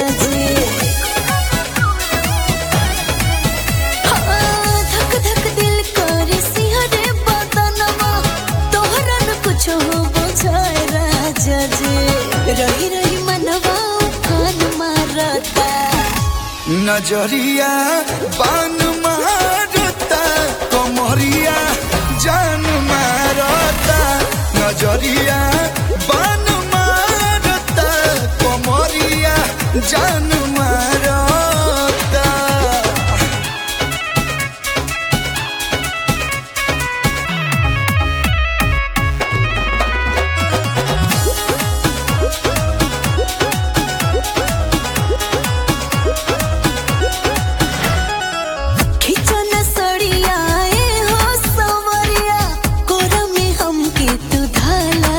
जी हाँ, धक धक दिल करे सिहरे बदनमा तोहरा न कुछ हो बुझाए राजा जी रही रही मनवा उफान मारता नजरिया बान मारता कमरिया जान मारता नजरिया बान मारता कमरिया जान मारता खिचन सड़िया ए हो सवरिया कोरा में हमके तू धाला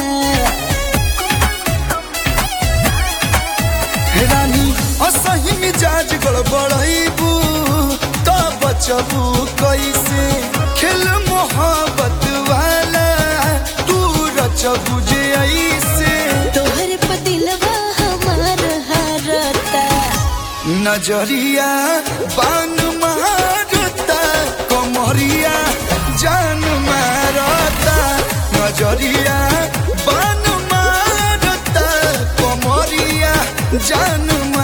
रानी असही मिजाज गड़बड़ैबू तो बचबू कैसे खेल मोहब्बत वाला तू रचबू जे ऐसे तोहर पतिलवा हमार हरता नजरिया बान मारता कमरिया जान मारता नजरिया बान मारता कमरिया जान